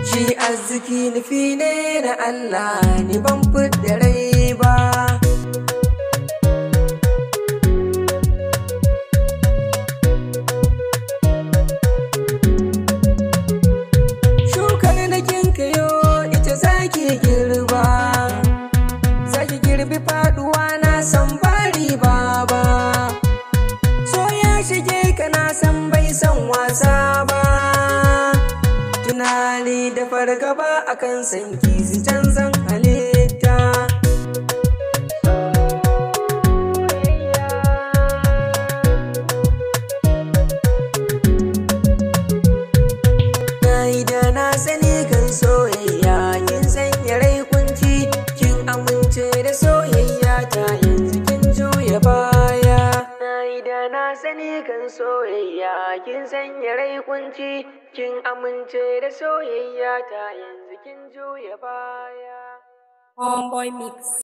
shi arziki nufi ne na Allah ni ban fidda rai ba shukar da kinkayo ita zaki girba zaki girbi faduwa na san bari ba ba so ya shige ka na san bai san wasa ba tunani da fargaba akan sanki su canzan halitta Na yi da na sani kan soyayya kin sanya rai kunci kin amince da soyayya ta yanzu kin juya baya Na yi da na sani kan soyayya kin sanya rai kunci kin amince da soyayya ta yanzu kin juya baya Homeboy Mix.